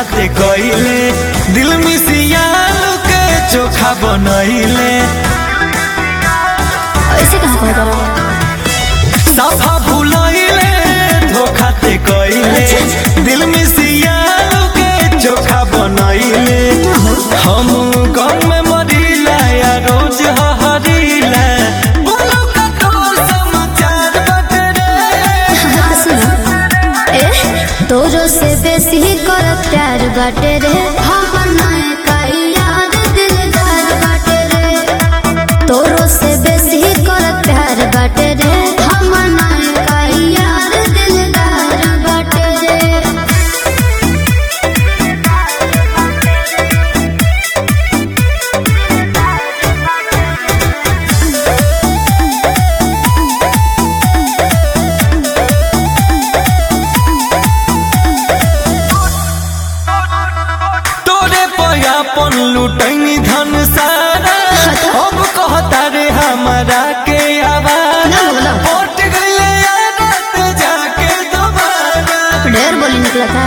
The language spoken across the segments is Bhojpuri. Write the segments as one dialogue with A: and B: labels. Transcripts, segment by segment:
A: ते कइले दिल मिसिया के चोखा बनइले
B: ऐसे कहाँ कह करो
A: साफा भुलइले धोखा ते कइले दिल मिसिया के चोखा बनइले हम गम में मरिला या रोज हहरिला बोलो का तोर समाचार बटे रे
B: सुनो ए तोरो से बेसी कर प्यार बाटे रे हमर नए का याद दिलदार बाटे रे तोरो से बेसी कर प्यार बाटे रे हमर नए का याद दिलदार बाटे रे
A: तोरे पयापन लुटैनी धन सारा अब कहता रे हमारा के आवारा
B: ना बोला।
A: पट गइले आदत जाके दोबारा
B: ढेर बोली निकला था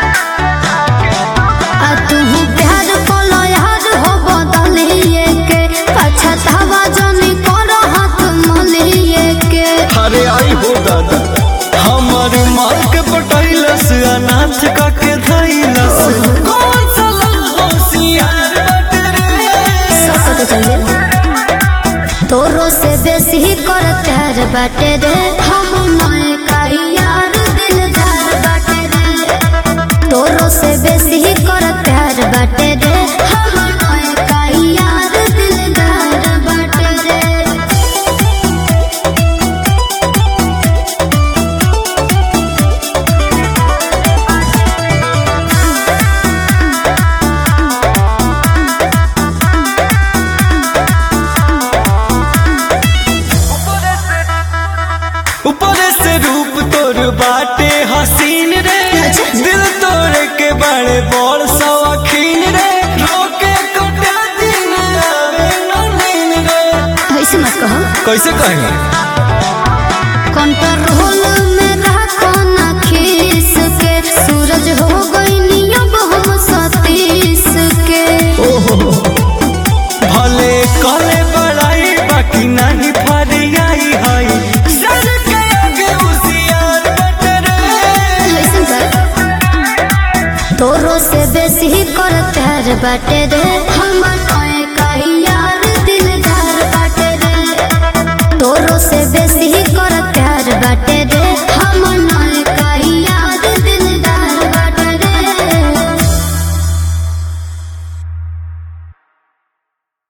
B: आ तू प्यार कोलो यार हो बदलिए के पछतावा जनी करो हाथ मलिए के
A: अरे आई हो दादा हमारे माल के पटैलस अनाथ का के धैलस कौन सा होशियार बट रे
B: सब पता चल गया तोरो से बेसी कर प्यार बाटे रे हम नए का यार दिलदार बाटे रे तोरो से बेसी कर प्यार बाटे रे हम नए का यार दिलदार बाटे रे
A: ऊपर से रूप तोर बाटे हसीन रे
B: अच्छा।
A: दिल तोड़ के बड़े बड़ शौकीन रे रोके कटा दिन आवे न नींद रे
B: ऐसे मत कहो
A: कैसे कहेंगे
B: कंट्रोल में रखो ना खीस के सूरज हो गई नियम हम सतीश के
A: भले कले बड़ाई बाकी नहीं फरियाई हई सर के आगे उसियार बट रे
B: ऐसे कर तोरो से बेसी कर प्यार बाटे रे हमर